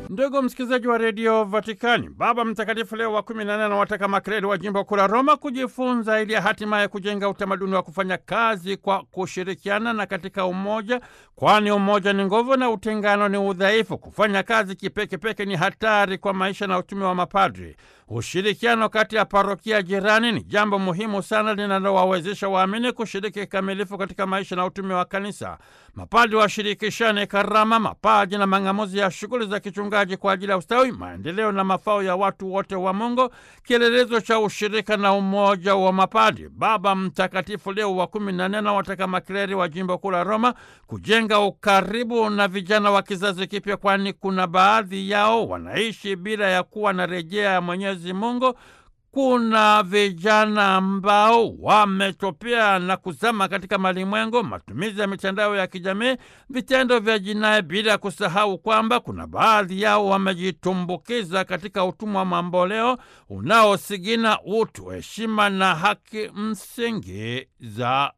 Ndugu msikilizaji wa redio Vatikani, Baba Mtakatifu Leo wa kumi na nane anawataka makreli wa jimbo kuu la Roma kujifunza ili hatimaye kujenga utamaduni wa kufanya kazi kwa kushirikiana na katika umoja, kwani umoja ni nguvu na utengano ni udhaifu. Kufanya kazi kipekepeke ni hatari kwa maisha na utume wa mapadri. Ushirikiano kati ya parokia jirani ni jambo muhimu sana linalowawezesha waamini kushiriki kikamilifu katika maisha na utume wa kanisa. Mapadri washirikishane karama, mapaji na mang'amuzi ya shughuli za kichungaji kwa ajili ya ustawi, maendeleo na mafao ya watu wote wa Mungu, kielelezo cha ushirika na umoja wa mapadri. Baba Mtakatifu Leo wa kumi na nne anawataka makleri wa jimbo kuu la Roma kujenga ukaribu na vijana wa kizazi kipya, kwani kuna baadhi yao wanaishi bila ya kuwa na rejea ya Mwenyezi Mungu. Kuna vijana ambao wametopea na kuzama katika malimwengu, matumizi ya mitandao ya kijamii, vitendo vya jinai, bila kusahau kwamba kuna baadhi yao wamejitumbukiza katika utumwa wa mamboleo unaosigina utu, heshima na haki msingi za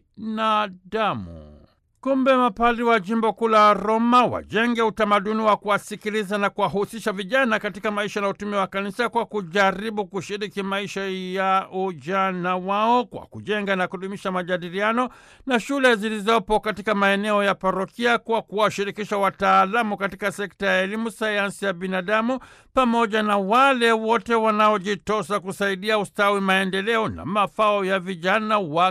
binadamu. Kumbe mapadri wa jimbo kuu la Roma wajenge utamaduni wa kuwasikiliza na kuwahusisha vijana katika maisha na utume wa kanisa kwa kujaribu kushiriki maisha ya ujana wao kwa kujenga na kudumisha majadiliano na shule zilizopo katika maeneo ya parokia kwa kuwashirikisha wataalamu katika sekta ya elimu, sayansi ya binadamu pamoja na wale wote wanaojitosa kusaidia ustawi, maendeleo na mafao ya vijana wa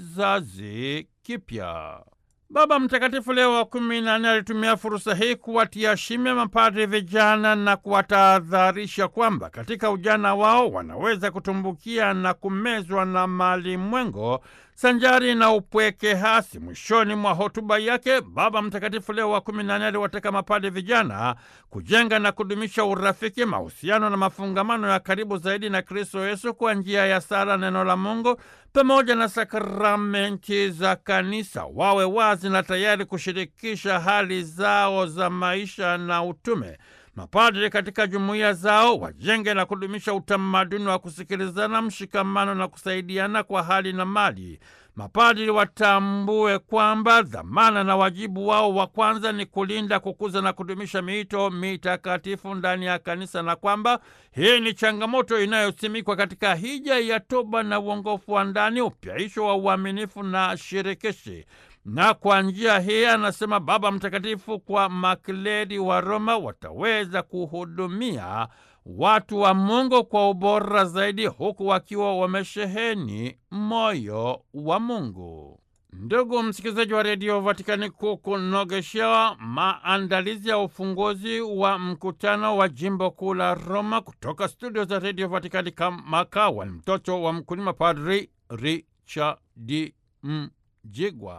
kizazi kipya. Baba Mtakatifu Leo wa kumi na nne alitumia fursa hii kuwatia shime mapadri vijana na kuwatahadharisha kwamba katika ujana wao wanaweza kutumbukia na kumezwa na malimwengo sanjari na upweke hasi. Mwishoni mwa hotuba yake, Baba Mtakatifu Leo wa kumi na nne aliwataka mapadri vijana kujenga na kudumisha urafiki, mahusiano na mafungamano ya karibu zaidi na Kristo Yesu kwa njia ya sala, neno la Mungu pamoja na sakramenti za kanisa. Wawe wazi na tayari kushirikisha hali zao za maisha na utume. Mapadri katika jumuiya zao wajenge na kudumisha utamaduni wa kusikilizana, mshikamano na kusaidiana kwa hali na mali. Mapadri watambue kwamba dhamana na wajibu wao wa kwanza ni kulinda, kukuza na kudumisha miito mitakatifu ndani ya kanisa, na kwamba hii ni changamoto inayosimikwa katika hija ya toba na uongofu wa ndani, upyaisho wa uaminifu na shirikishi na kwa njia hii, anasema Baba Mtakatifu, kwa makleri wa Roma wataweza kuhudumia watu wa Mungu kwa ubora zaidi, huku wakiwa wamesheheni moyo wa Mungu. Ndugu msikilizaji wa redio Vatikani, kukunogeshewa maandalizi ya ufunguzi wa mkutano wa jimbo kuu la Roma kutoka studio za redio Vatikani, kama mtoto wa mkulima, Padri Richard Mjigwa.